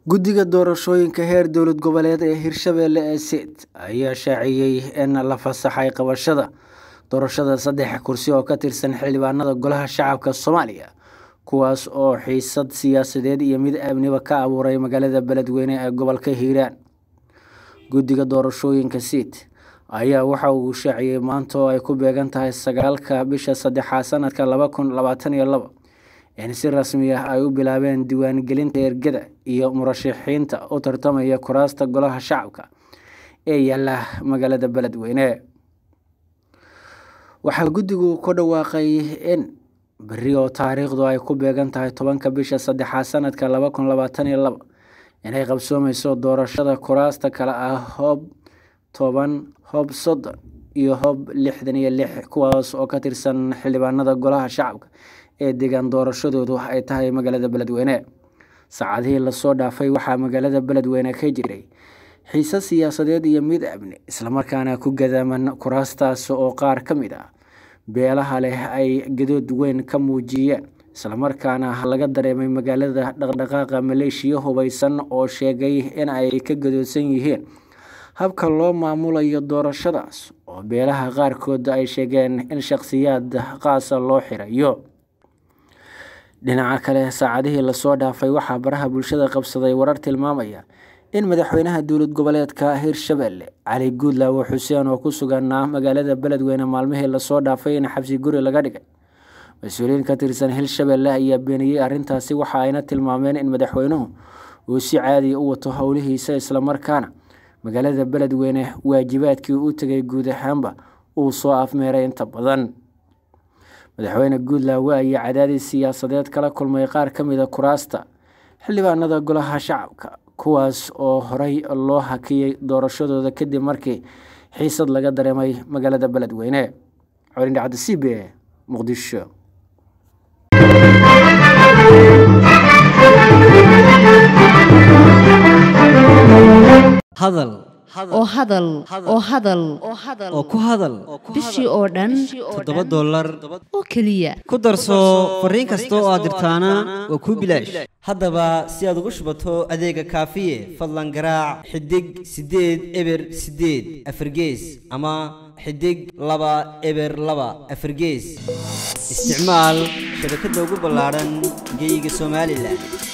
guddiga doorashooyinka heer dowlad goboleed ee hirshabelle ee seet ayaa shaaciyey in la fasaxay qabashada doorashada saddex kursi oo ka tirsan xildhibaanada golaha shacabka soomaaliya kuwaas oo xiisad siyaasadeed iyo mid amniba ka abuuray magaalada beledweyne ee gobolka hiiraan guddiga doorashooyinka seet ayaa waxa uu shaaciyey maanta oo ay ku beegan tahay sagaalka bisha saddexaad sanadka laba kun labaatan iyo labo in si rasmi ah ay u bilaabeen diiwaangelinta ergada iyo murashaxiinta u tartamaya kuraasta golaha shacabka ee yaala magaalada beledweyne waxaa guddigu ku dhawaaqay in beri oo taariikhdu ay ku beegan tahay tobanka bisha saddexaad sanadka laba kun labaatan iyo labo inay qabsoomeyso doorashada kuraasta kale ah hoob toban hoob soddon iyo hoob lixdan iyo lix kuwaas oo ka tirsan xildhibaanada golaha shacabka ee deegaan doorashadoodu ay tahay magaalada beledweyne saacadihii lasoo dhaafay waxaa magaalada beledweyne ka jiray xiise siyaasadeed iyo mid amni islamarkaana ku gadaaman kuraastaas oo qaar ka mid ah beelaha leh ay gadood weyn ka muujiyeen islamarkaana laga dareemay magaalada dhaqdhaqaaqa maleeshiya hubeysan oo sheegay in ay ka gadoodsan yihiin habka loo maamulayo doorashadaas oo beelaha qaarkood ay sheegeen in shakhsiyaad qaasa loo xirayo dhinaca kale saacadihii lasoo dhaafay waxaa baraha bulshada qabsaday warar tilmaamaya in madaxweynaha dowlad goboleedka hirshabelle cali guudlaawo xuseen oo ku suganaa magaalada beledweyne maalmihii lasoo dhaafay in xabsi guri laga dhigay mas-uuliyiin ka tirsan hirshabelle ayaa beeniyey arrintaasi waxa ayna tilmaameen in madaxweynuhu uu si caadiya u wato howlihiisa islamarkaana magaalada beledweyne waajibaadkii u tegay guud ahaanba uu soo afmeeray inta badan madaxweyne guudlaawe ayaa cadaadis siyaasadeed kala kulmay qaar ka mida kuraasta xildhibaanada golaha shacabka kuwaas oo horey loo hakiyey doorashadooda kadib markii xiisad laga dareemay magaalada beledweyne colindhacda c b e muqdisho hadal oo hadal oo hadal oo ku hadal bishii oo dhan toddoba dollar oo keliya ku darso fariin kasta oo aad dirtaana waa kuu bilaash haddaba si aad ugu shubato adeega kaafiye fadlan garaac xidig siddeed eber siddeed afargees ama xidig laba eber laba afargees isticmaal shabakadda ugu ballaadhan geyga somalilan